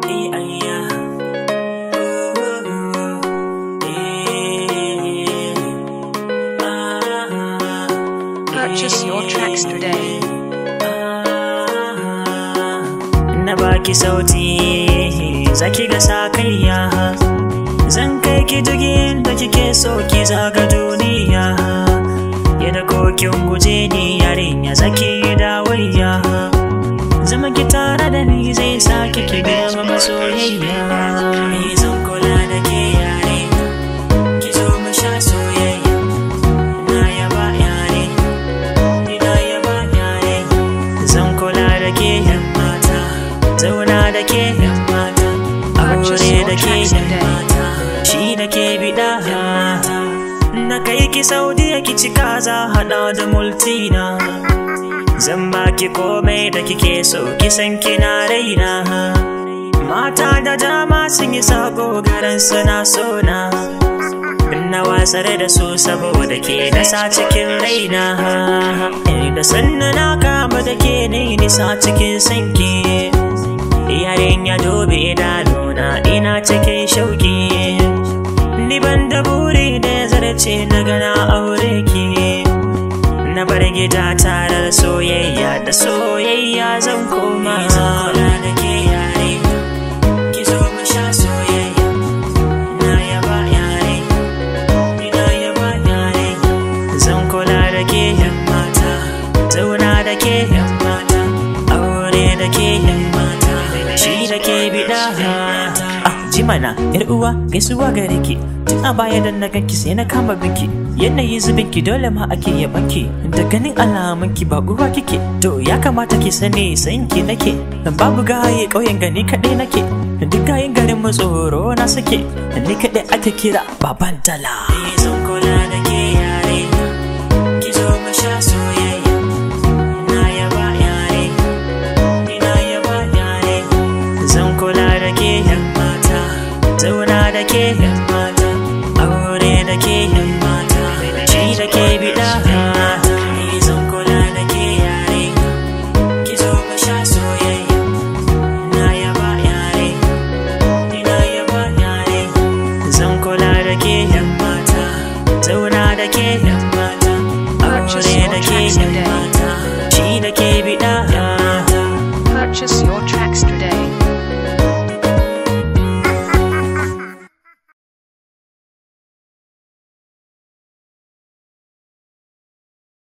eh ayya Purchase your tracks today. na baki sauti zaki ga sakayya zan kai ki jigin da kike so ki zaga duniya yadda kokin guje ni yarinya zaki yi dawayya zama ki tare da ni zai sa ki ki gama masoyayya ni zan kula da ke yare ki zo mu sha soyayya na yaba yare ni na yaba yare zan kula da ke yan mata zauna da ke yan mata aure da ke yan mata shi da ke bida na kai ki saudiya ki ci kaza hada da multina zan baki komai da kike so kisan kina raina mata da dama sun yi sako garan suna sona na wasar da su saboda ke nasa cikin raina da sanna na kama da ke ne nisa cikin sanki yaren ya dobe idanuna ina cikin shauki ni ban da buri da ya zarce na gana aure ki na bar gida tare da soyayya da soyayya zan koma da ke yare ki zo mu sha soyayya na yaba yare ina yaba yare zan kula da ke yan mata zauna da ke yan mata aure da ke yan mata shi da ke bida ah jimana yar uwa gaisuwa gare ki tun a baya da na ganki sai na kama binki yanayi zubin ki dole ma ake yaban ki da ganin alamun ki ba uwa kike to ya kamata ki sani sayin ki nake babu gaye ƙauyen gani kaɗai nake duk gayin garin mu tsoro na suke ni kaɗai ake kira baban dala zan kula da ke yare ki zo mu sha soyayya na yaba yare ina yaba yare zan kula da ke yan mata zauna da ke yan mata